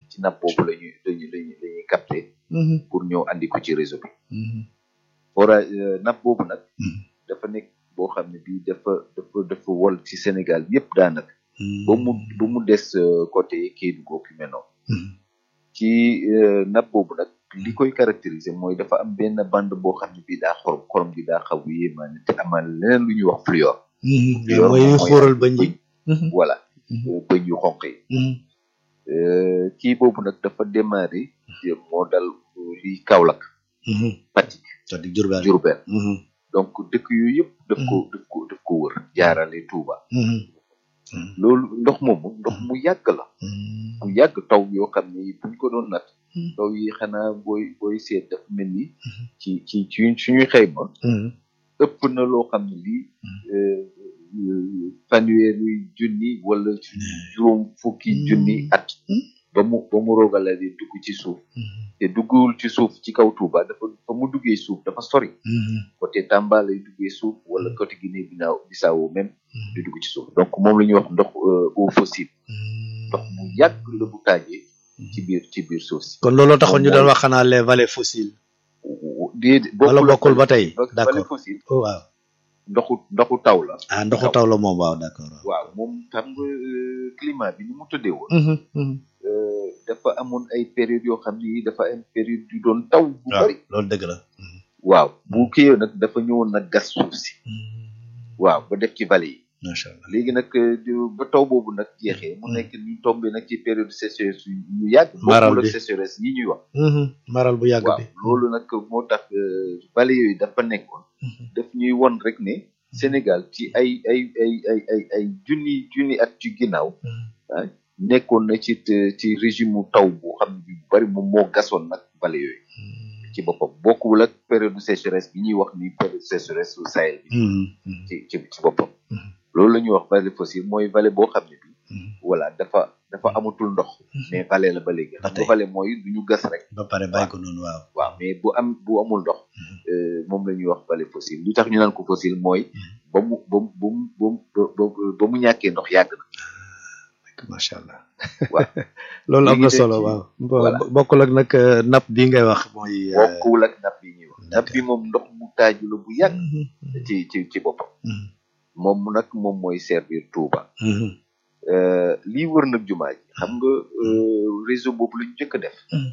ci napp boobu la ñuy la ñuy la ñuy la ñuy capté pour ñëw andi ko ci réseau bi forage napp boobu nag dafa nekk boo xam ne bii dafa dafa dafa wol ci Sénégal yépp daanaka ba mu ba mu des euh, côté Kédougou ki mel noonu ci euh, napp boobu nag li koy caractériser mooy dafa am benn bande boo xam ne bii daa xorom xorom bi daa xaw a yéemaane te amal leneen lu ñuy wax fluor Fluor mooy moom xóoral ba ñi voilà euh, bëñ yu xonq yi Euh, kii boobu nag dafa démarré moo dal li Kaolack Fatick c'est-à-dire Diourbel Diourbel Mhm. donc dëkk yooyu yëpp daf ko daf ko daf ko wër jaarale Touba loolu ndox moomu ndox mu yàgg la mu yàgg taw yoo xam ne buñ ko doon nat taw yi xanaa booy booy seet dafa mel ni ci ci ci suñuy xayma ëpp na loo xam ne lii euh, euh, fanweeri junni wala juróom fukki junni at ba mu ba mu roogala di dugg ci suuf te duggul ci suuf ci kaw Touba dafa fa mu duggee suuf dafa sori côté Tamba lay duggee suuf wala côté Guinée Binaaw Bissau même di dugg ci suuf donc moom la ñuy wax ndox euh, eau fossile ndox mu yàgg la bu taajee ci biir ci biir suuf si kon looloo taxoon ñu doon wax xanaa les vallées fossiles déedéet wala bokkul ba tey vallée d'accord fossile oh, waaw ndoxu ndoxu taw la ah ndoxu taw la moom waaw d'accord waaw moom xam nga euh, climat bi ni mu tëddee woon Mhm, mhm. euh, dafa amoon ay période yoo xam ni dafa am période yu doon taw bu waaw bari loolu dëgg la waaw bu kiyee nag dafa ñëwoon nag gas suuf si waaw ba def ci vallée yi macha allah léegi nag euh, di- ba taw boobu nag jeexee mu nekk ñu tombé nag ci période sécheresse yu yu yàgg Maral bokkul ak bi. sécheresse yi ñuy wax Mhm, maral bu yàgg waaw bi loolu nag moo tax euh, vallée yooyu dafa nekkoon daf ñuy won rek ne Sénégal ci ay ay ay ay ay ay junni junni at ci ginnaaw ah nekkoon na ci te- ci régime mu taw bu xam ne bu bari moom moo gasoon nag vallée yooyu ci boppam bokkul ak période de sécheresse bi ñuy wax ni période de sécheresse su Sahel bi Mhm, mhm, ci ci ci boppam Mhm. loolu la ñuy wax vallée fossile mooy vallée boo xam ne bi mhm. voilà dafa dafa amatul ndox mais vallée la ba léegi Ba xam tey. nga vallée mooy du ñu gas rek ba pare bàyyi ko noonu waaw waaw mais bu am bu amul ndox euh, moom la ñuy wax vallée fossile lu tax ñu naan ko fossile mooy ba mu ba mu ba mu ba mu ba mu- ba mu ñàkkee ndox yàgg na macha allah waaw loolu am léegi na de solo ci- waaw voilà. Bo- bokkul ak nag euh, napp bi ngay wax mooy euh, bokkul ak napp yi ñuy wax napp d'accord. bi moom ndox mu taaju la bu yàgg mhm, mhm, ci ci ci boppam mhm, moom nag moom mooy servir Touba mhm, Euh, lii wër nag jumaa ji xam nga euh, réseau boobu la ñu njëkk a def Mhm.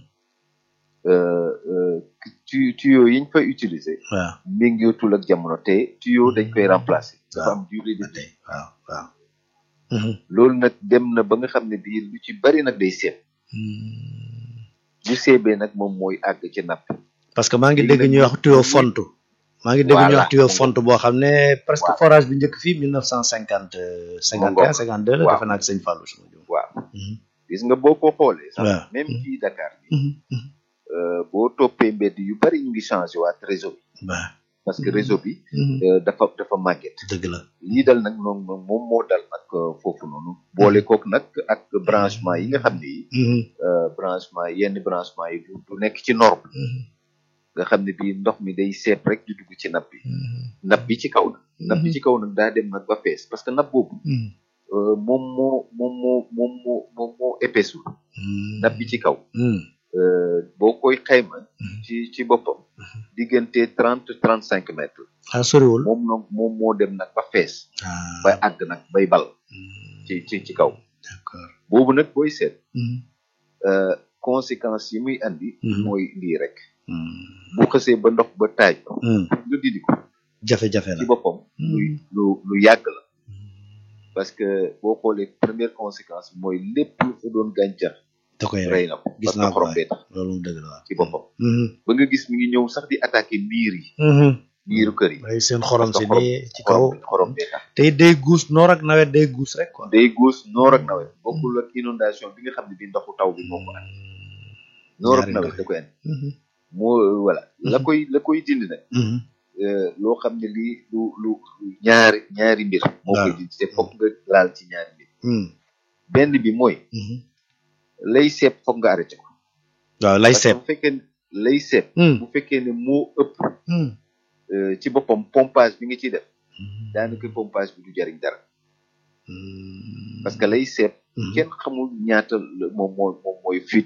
euh, euh, tu tuyau yi ñu fay utiliser waaw méngootul ak jamono te tuyau dañ koy remplacer dafa am durée de ba vie tey waaw waaw Mhm, loolu nag dem na ba nga xam ne bii lu ci bari nag day seet mhm. bu seebee nag moom mooy àgg ci napp parce que maa ngi Léegi dégg nag ñuy ñu- wax tuyau ñu- fontu maa ngi dégg ñuy Voilà. wax tuyau fontu boo xam ne presque Voilà. forage bi njëkk fii mille neuf cent cinquante cinquante et un cinquante deux la Waaw. defe naa ak sëñ Fallou suma jum waaw gis nga boo ko xoolee sax Waaw. même Mhm. fii Dakar bi Mhm, mhm. euh, boo toppee mbedd yu bari ñu ngi changé waat réseau bi waaw parce que Mhm. réseau bi Mhm. euh, dafa dafa màgget dëgg la lii dal nag moom moom moo dal nag euh, foofu noonu boole kook nag ak branchement yi nga xam ne yi Mhm, euh, branchement yenn branchement yi du du nekk ci norme mhm, nga xam ne bii ndox mi day seep rek di dugg ci napp bi mhm, napp bi ci kaw nag napp bi ci kaw nag daa dem nag ba fees parce que napp boobu mhm, euh, moom moo moom moo moom moo moom moo épaissul mhm. napp bi ci kaw Mhm, euh, boo koy xayma Mhm. ci ci boppam diggante trente trente cinq mètres ah soriwul moom nag moom moo dem nag ba fees ah ba àgg nag bay bal mhm, ci ci ci kaw d'accord boobu nag booy seet Mhm, euh, conséquences yi muy andi Mhm. mooy lii rek mhm, bu xësee ba ndox ba taaj mhm. nga didi ko jafe-jafe la ci boppam luy lu lu yàgg la parce que boo xoolee première conséquence bi mooy lépp lu fa doon gàncax da koy rey rey na ko gis parce naa que ko xorom waay. bee tax loolu moom dëgg la waaw ci boppam Mhm, ba nga gis mi ngi ñëw sax di attaquer miir yi mhm. miiru kër yi ay seen xorom parce si que xorom nii ci kaw xorom xorom bee tax tey day guus noor ak nawet day guus rek quoi day guus noor ak nawet bokkul ak inondation bi nga xam ne bi ndoxu taw bi moo ko andi noor ak Ñaari nawet ndox da koy andi Mhm, moo voilà la Mhm. koy la koy dindi nag mhm. euh, loo xam ne lii lu lu lu ñaari ñaari mbir moo koy Waaw. dindi te foog nga laal ci ñaari mbir Mhm, benn bi mooy mhm. lay seep foog nga arrêté ko waaw lay parce que seet bu fekkee ne lay seep Mhm, bu fekkee ne moo ëpp mhm. euh, ci boppam pompage bi nga ciy def Mhm, daanaka pompage bi du jariñ dara mhm. parce que lay seep Mhm. kenn xamul ñaata la- moom moo moom mooy fuite